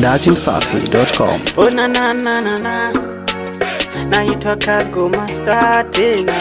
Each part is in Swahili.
datimsafi.com. Oh na na na na na naitwa Kago Master tena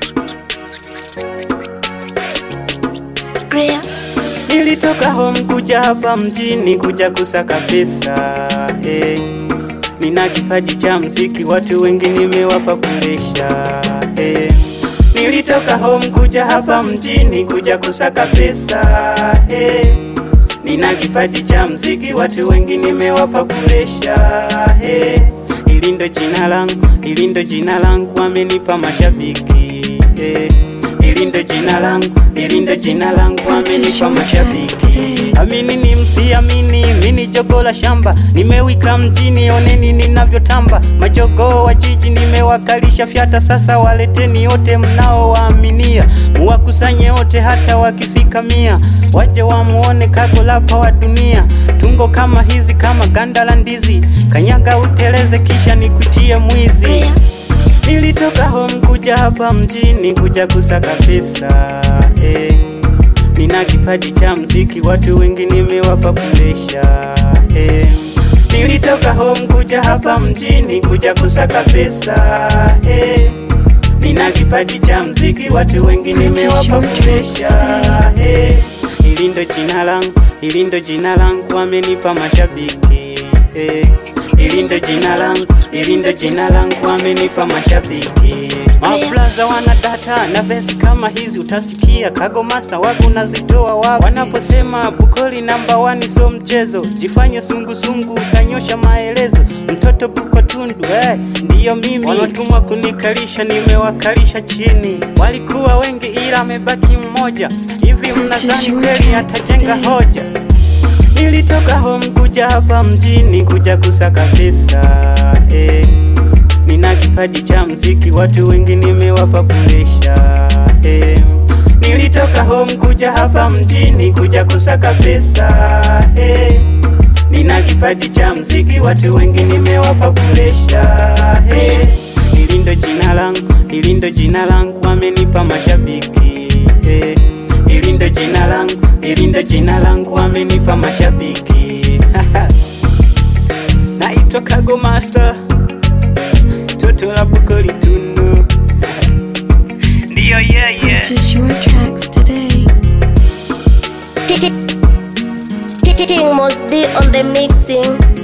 Nilitoka home kuja hapa mjini kuja kusaka pesa hey. Nina kipaji cha mziki, watu wengi nimewapa kulesha hey. Nilitoka home kuja hapa mjini kuja kusaka pesa hey. Nina kipaji cha mziki, watu wengi nimewapa kulesha hey. Hili ndo jina langu, hili ndo jina langu, wamenipa mashabiki hey. Hili ndo jina langu, hili ndo jina langu, wamenipa mashabiki. Amini ni msiamini, mini jogo la shamba, nimewika mjini, oneni ninavyotamba. Majogoo wa jiji nimewakalisha fyata, sasa waleteni wote mnaowaaminia, muwakusanye wote, hata wakifika mia, waje wamuone Kago lapa wa dunia. Tungo kama hizi kama ganda la ndizi, kanyaga uteleze, kisha nikutie mwizi. Nilitoka home kuja hapa mjini kuja kusaka pesa eh. Nina kipaji cha mziki, watu wengi nimewapa kulesha eh. Nilitoka home kuja hapa mjini kuja kusaka pesa eh. Nina kipaji cha mziki, watu wengi nimewapa kulesha eh. Hili ndo jina langu, hili ndo jina langu, wamenipa mashabiki eh. Hili ndo jina langu, hili ndo jina langu, wamenipa mashabiki. Mablaza wana data na vesi kama hizi utasikia Kago Master wagu nazitoa wapi wanaposema Bukoli namba wani so mchezo, jifanye sungusungu utanyosha maelezo. Mtoto Buko Tundu eh, ndiyo mimi. Wanatumwa kunikalisha, nimewakalisha chini. Walikuwa wengi ila amebaki mmoja. Hivi mnadhani kweli atajenga hoja? Nilitoka home kuja hapa mjini kuja kusaka pesa eh. Nina kipaji cha mziki, watu wengi nimewapa kulesha eh. Nilitoka home kuja hapa mjini kuja kusaka pesa eh. Nina kipaji cha mziki, watu wengi nimewapa kulesha eh. Hili ndo jina langu, hili ndo jina langu, wamenipa mashabiki eh. Hili ndo jina langu, hili ndo jina langu, wamenipa mashabiki naitwa Kago Master, toto la Bukoli Tundu ndiyo yeye Purchase your tracks today. King must be on the mixing.